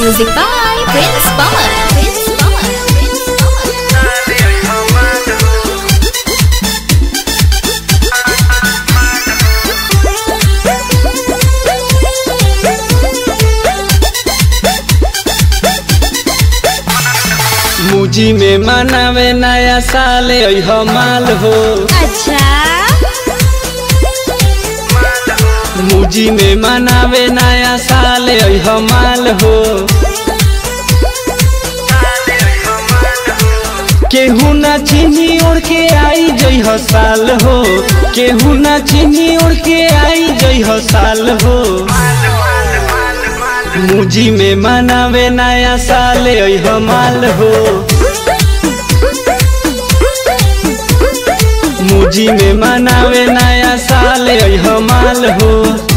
Music by Prince Pawan. Prince Pawan. Prince Pawan. मुजी में मनावे नया साल अह माल हो अच्छा मुजी में मनावे नया साल अह माल हो केहू ना चीनी ओढ़ के आई जई साल हो केहू ना चीनी ओढ़ के आई जई साल हो मुजी में मनावे नया साल अह माल हो मुजी में मनावे नया साल अह माल हो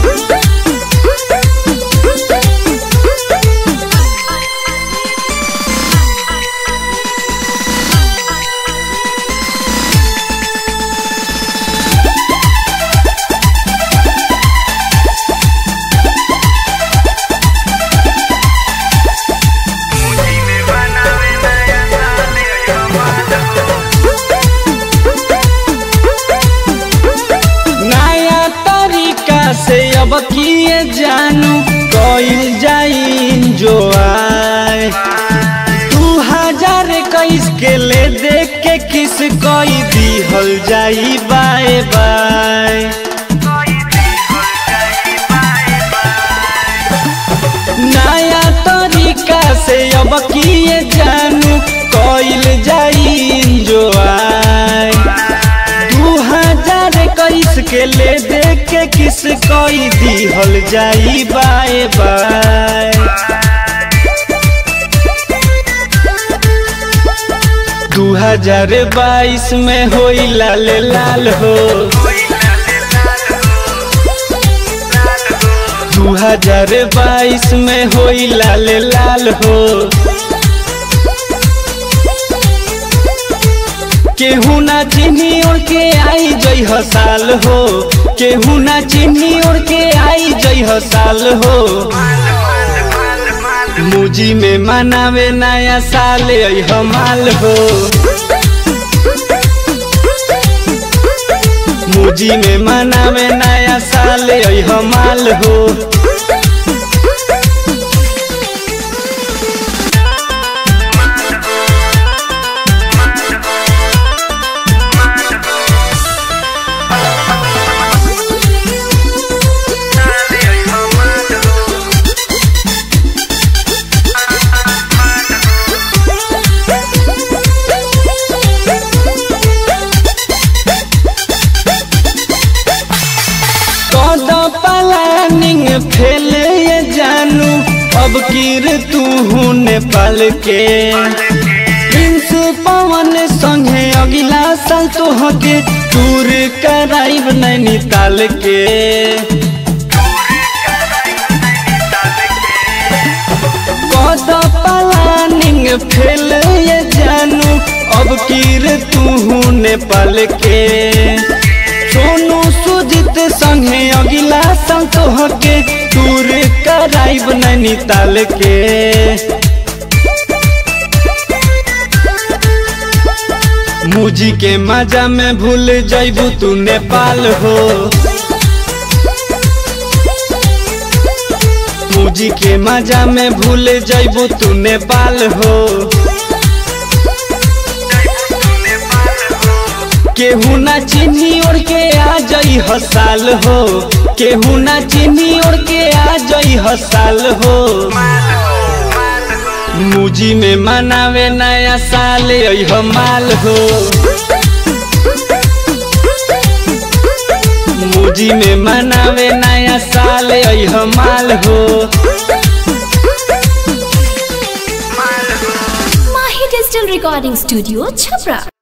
नया तरीका से अब किए जानू कइल जाई जो आए दू हजार इक्कीस के ले देख के किस कोई दिहल जाई बाय बाय नया तरीका से अब किए जानू कइल जाई जो आए दू हजार इक्कीस के ले देख के किस कोई दिहल जाई बाय बाय दू हजार बाईस में होई लाल लाल हो दू हजार बाईस में होई लाल लाल हो केहू ना चिन्ही ओढ़ के आई जई साल हो केहू ना चिन्ही ओढ़ के आई जई साल हो मुजी में मनावे नया साल अह माल हो मुजी में मनावे नया साल अह माल हो कद प्लानिंग फेल ये जानू अब कीर तू नेपाल के प्रिंस पवन संगे अगिला साल तो हके टूर कराइब नैनीताल के कद प्लानिंग फेल ये जानू अब कीर तू नेपाल के सोनू सुजित संगे अगिला साल तोहके टूर कराइब नैनीताल के मुजी के मजा में भूल जैबू तू नेपाल हो मुजी के मजा में भूल जैबू तू नेपाल हो केहू ना चिन्ही ओढ़ के आ जई साल हो केहू ना चिन्ही ओढ़ के आ जई साल हो मुजी में मनावे नया साल अह माल हो मुजी में मनावे नया साल अह माल हो Mahi Digital Recording Studio, Chhapra.